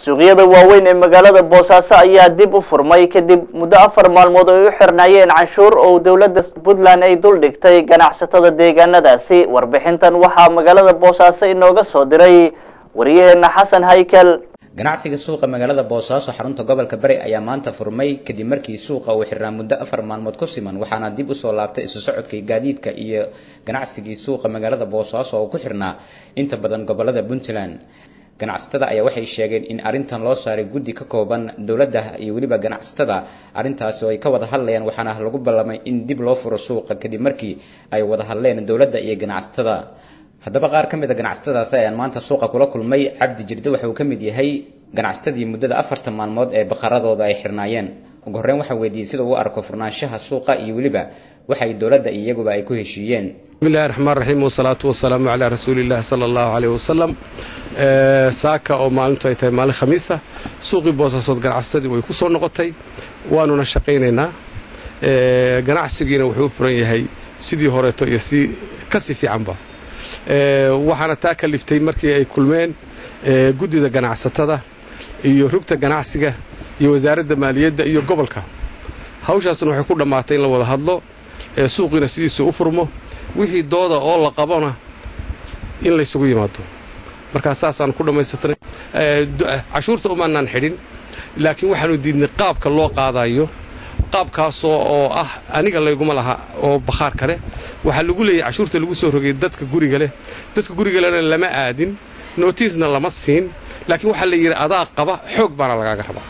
suuqyada waaweyn ee magaalada boosaaso ayaa dib u furmay kadib muddo afar maalmood ay u xirnaayeen canshuur oo dowladda puntland ay dul dhigtay ganacsatada deegaanadaasi warbixintan waxaa magaalada boosaaso inooga soo diray waryaheena xasan haykel ganacsiga suuqa magaalada boosaaso xarunta gobolka bari ayaa maanta furmay kadib markii suuqa uu xirnaa muddo afar maalmood ku siman waxaana dib usoo laabtay isu socodkii gaadiidka iyo ganacsigii suuqa magaalada boosaaso oo ku xirnaa inta badan gobolada puntland ganacsatada ayaa waxay sheegeen in arrintan loo saaray guddi ka kooban dowladda iyo weliba ganacsatada arrintaasi oo ay ka wada hadlayaan waxaana lagu ballamay in dib loo furo suuqa kadib markii ay wada hadleen dowladda iyo ganacsatada haddaba qaar ka mid a ganacsatadaasi ayaan maanta suuqa kula kulmay cabdi jirde waxa uu ka mid yahay ganacsatadii muddada afartan maalmood ee baqaradooda ay xirnaayeen ugu horreyn waxaa weydiiyey sida uu arko furnaanshaha suuqa iyo weliba waxay dowladda iyo iyaguba ay ku heshiiyeen bismillahi raxmaan raxiim wasalaatu wasalaamu calaa rasuulillahi sala allahu caleyh wasalam saaka oo maalintu ay tahay maalin khamiisa suuqii boosaasood ganacsadii way ku soo noqotay waanuna shaqaynaynaa ganacsigiina wuxuu u furan yahay sidii horeeto iyo si ka sii fiicanba waxaana taa kaliftay markii ay kulmeen guddida ganacsatada iyo rugta ganacsiga iyo wasaaradda maaliyadda iyo gobolka hawshaasna waxay ku dhammaatay in la wada hadlo suuqiina sidiisu u furmo wixii dooda oo la qabona in laysugu yimaado markaa saasaan ku dhammaystirnay cashuurta umaanaan xidhin laakiin waxaanu diidnay qaabka loo qaadayo qaabkaasoo oo ah aniga layguma laha oo bakhaar kale waxaa lagu leeyahy cashuurta lagu soo rogay dadka guriga leh dadka gurigalena lama aadin nootiisna lama siin laakiin waxaa la yidhi adaa qaba xoog baana lagaaga rabaa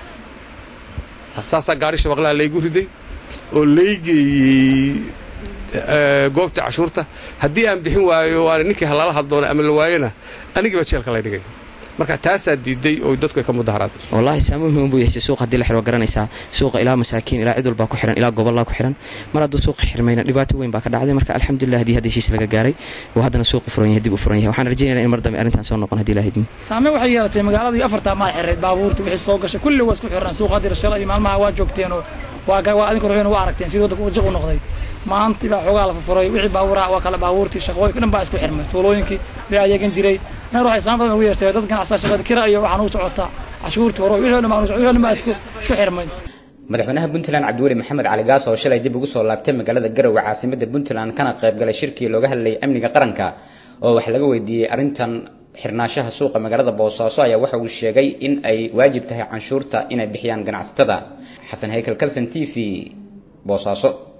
saasaa gaari shabaqlaha laygu riday oo laygeeyey goobta cashuurta haddii aan bixin waayo waana ninkii halala haddoona ama la waayona anigiiba jeelka lay dhigay marka taasaa diiday oo dadku ay ka mudaharaad wallaahi saameyn weyn buu yeeshay suuqa haddii la xiro garanaysaa suuqa ilaa masaakiin ilaa cid walbaa ku xiran ilaa gobollaa ku xiran mar hadduu suuqa xirmayna dhibaato weyn baa ka dhacday marka alxamdulilah haddii hadda heshiis laga gaaray oo haddana suuqa furan yahay dib u furan yahay waxaan rajaynayna in mar dambe arrintan soo noqon haddii ilaahidmi saameyn waxay yeelatay magaaladii afartaa maal xirayd baabuurta wixii soo gashay kulli waa isku xirnaan suuqa haddii shalay iyo maalmaha waa joogteenoo waa waa adinku ruxuuna waa aragteen sidii waddanka jiq u noqday maantii baa xoogaa la furfuray wixii baabuura waa kale baabuurtii shaqooyinka dhan baa isku xirmay tuulooyinkii bay adeegan jiray nar waxay saan badan ugu yeeshtay dad ganacsatada shaqada kira iyo waxaan u socotaa cashuurtii hore wixii dhan wixii dhan baa isku isku xirmay madaxweynaha puntland cabdiweli maxamed cali gaas oo shalay dib ugu soo laabtay magaalada garowe caasimada puntland kana qayb galay shirkii looga hadlayay amniga qaranka oo wax laga weydiiyey arrintan xirnaashaha suuqa magaalada boosaaso ayaa waxa uu sheegay in ay waajib tahay canshuurta inay bixiyaan ganacsatada xasan haykel kalson t v boosaaso